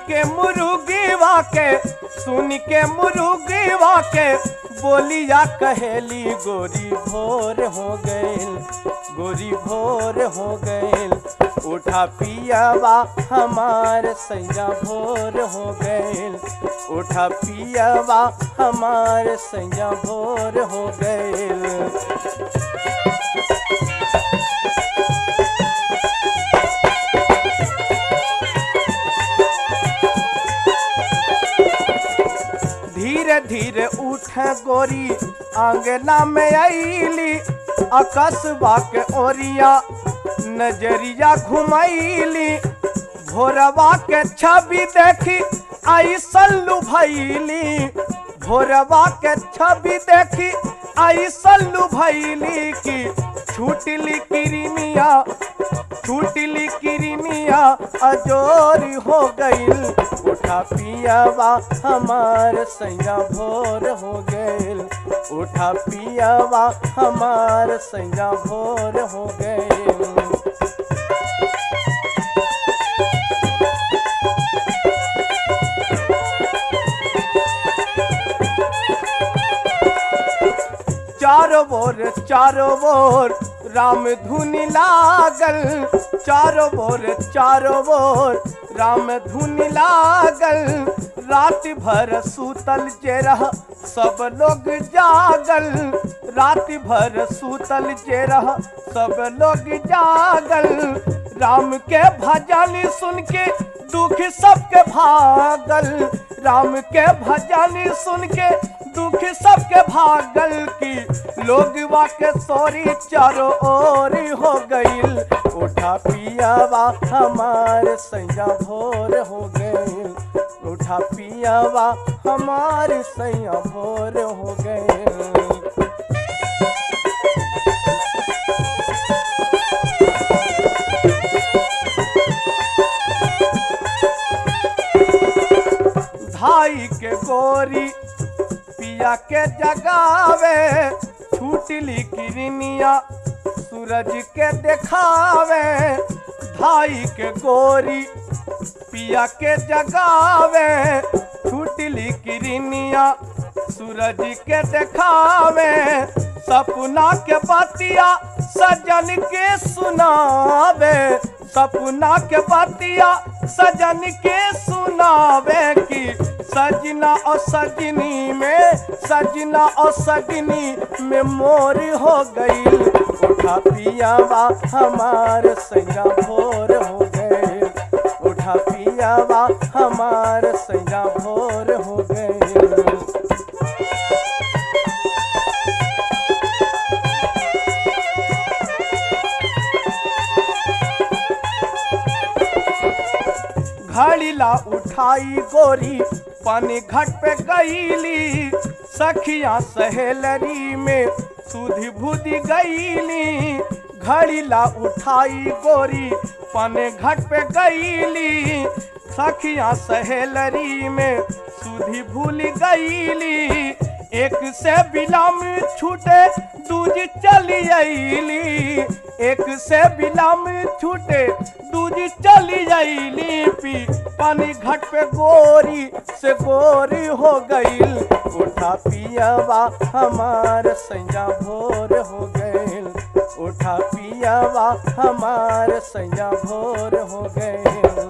के मुर्गीवा के सुन के मुर्गीवा के बोलिया कहेली गोरी भोर हो गईल गोरी भोर हो गईल उठा पियावा हमार सैया भोर हो गईल उठा पियावा हमार सैया भोर हो गईल धीरे धीरे उठ गोरी आंगना में आईली अकस्बा के ओरिया नजरिया घुमैली भोरवा के छवि देखी आई सल्लू भैली भोरवा के छवि देखी आई सल्लू भैली की छूटली किरमिया छूटली किरमिया अजोरी हो गईल उठा पियावा हमार सैया भोर हो गईल उठा पियावा हमार सैया भोर हो गईल चारो बोर चारो बोर राम धुनी लागल चारो बोर चारो बोर राम धुनी लागल रात भर सूतल जे रह सब लोग जागल रात भर सूतल जे रह सब लोग जागल राम के भजन सुन के दुख सबके भागल राम के भजन सुन के दुख सबके भागल की लोग के सोरी चारों ओर हो गईल उठा पियावा हमार सैया भोर हो गईल उठा पियावा हमार सैया भोर हो गईल धाई के गोरी पिया के जगावे छूटली किरनिया सूरज के देखावे धाई के गोरी पिया के जगावे छूटली किरनिया सूरज के देखावे सपना के बतिया सजन के सुनावे सपना के बतिया सजन के सुनावे की सजना और सजनी में सजना और सजनी में मोर हो गई उठा पियावा हमार सैया भोर हो गए उठा पियावा हमार सैया भोर हो गए घड़ी ला उठाई गोरी पानी घट पे गईली सखिया सहेलरी में सुधी बुधी गईली घड़ी ला उठाई गोरी पानी घट पे गईली सखिया सहेलरी में सुधी भूल गईली एक से बिलाम छूटे दूजी चली आईली एक से बिलाम छूटे दूजी चली आईली पी पानी घट पे गोरी से गोरी हो गईल उठा पियावा हमार सैया भोर हो गईल उठा पियावा हमार सैया भोर हो गईल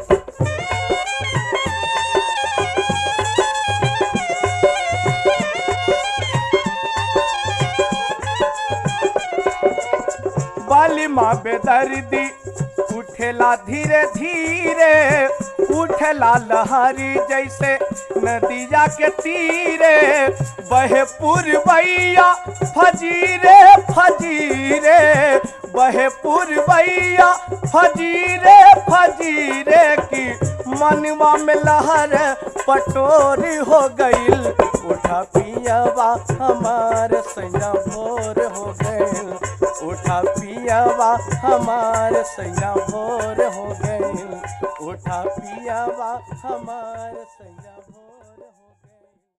बाली माँ बेदर्दी उठेला धीरे धीरे उठेला लहरी जैसे नदिया के तीरे बहे पुरबैया फजीरे फजीरे बहे पुरबैया फजीरे फजीरे की मनवा में लहर पटोरी हो गईल उठा पियावा हमार सैया भोर हो गईल उठा पियावा हमार सैया भोर हो गईल उठा पियावा हमार सैया भोर